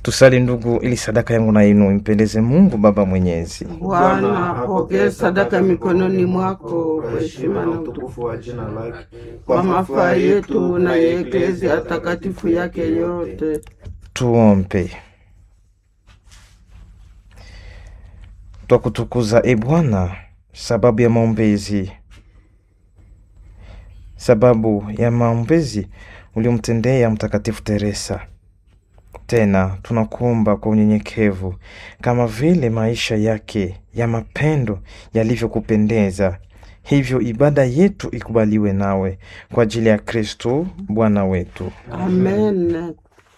Tusali ndugu, ili sadaka yangu na yenu impendeze Mungu Baba Mwenyezi. Bwana apokee sadaka mikononi mwako kwa heshima na utukufu wa jina lake kwa mafaa yetu na ya eklezia takatifu yake yote. Tuombe. Twakutukuza e Bwana, sababu ya maombezi sababu ya maombezi uliomtendea Mtakatifu Teresa. Tena tunakuomba kwa unyenyekevu, kama vile maisha yake ya mapendo yalivyokupendeza, hivyo ibada yetu ikubaliwe nawe kwa ajili ya Kristo Bwana wetu. Amen.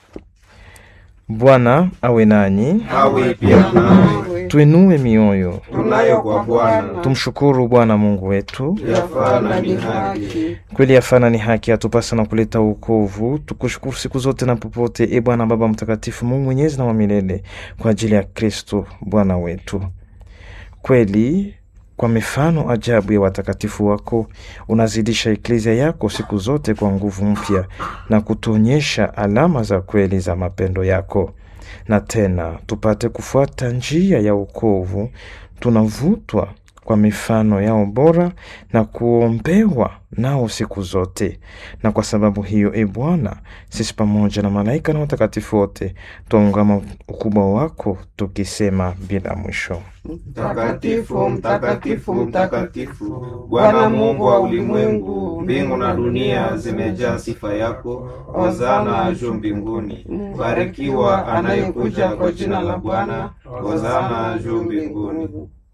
Bwana awe nanyi, awe pia nawe. tuinue mioyo, Tunayo kwa Bwana tumshukuru Bwana Mungu wetu. yafaa na ni haki. Kweli yafana ni haki, atupasa na kuleta wokovu. Tukushukuru siku zote na popote, e Bwana Baba Mtakatifu, Mungu mwenyezi na wa milele, kwa ajili ya Kristo Bwana wetu. Kweli kwa mifano ajabu ya watakatifu wako unazidisha eklezia yako siku zote kwa nguvu mpya na kutuonyesha alama za kweli za mapendo yako. Na tena tupate kufuata njia ya wokovu, tunavutwa kwa mifano yao bora na kuombewa nao siku zote. Na kwa sababu hiyo, e Bwana, sisi pamoja na malaika na watakatifu wote twaungama ukubwa wako tukisema bila mwisho: Mtakatifu, mtakatifu, mtakatifu, Bwana Mungu wa ulimwengu, mbingu na dunia zimejaa sifa yako. Hosana juu mbinguni. Barikiwa anayekuja kwa jina la Bwana. Hosana juu mbinguni.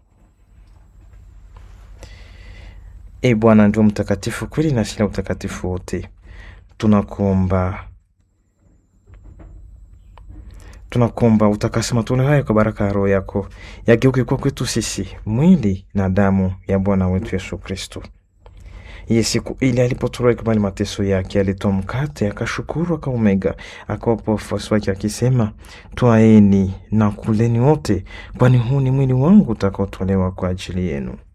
E Bwana ndio mtakatifu kweli na sila utakatifu wote. Tunakuomba, tunakuomba utakase matoleo hayo kwa baraka ya Roho yako, yageuke kwa kwetu sisi mwili na damu ya Bwana wetu Yesu Kristo. Iye siku ile alipotolewa ikubali mateso yake, alitoa mkate, akashukuru, akaumega, akawapa wafuasi wake akisema, twaeni na kuleni wote, kwani huu ni mwili wangu utakaotolewa kwa ajili yenu.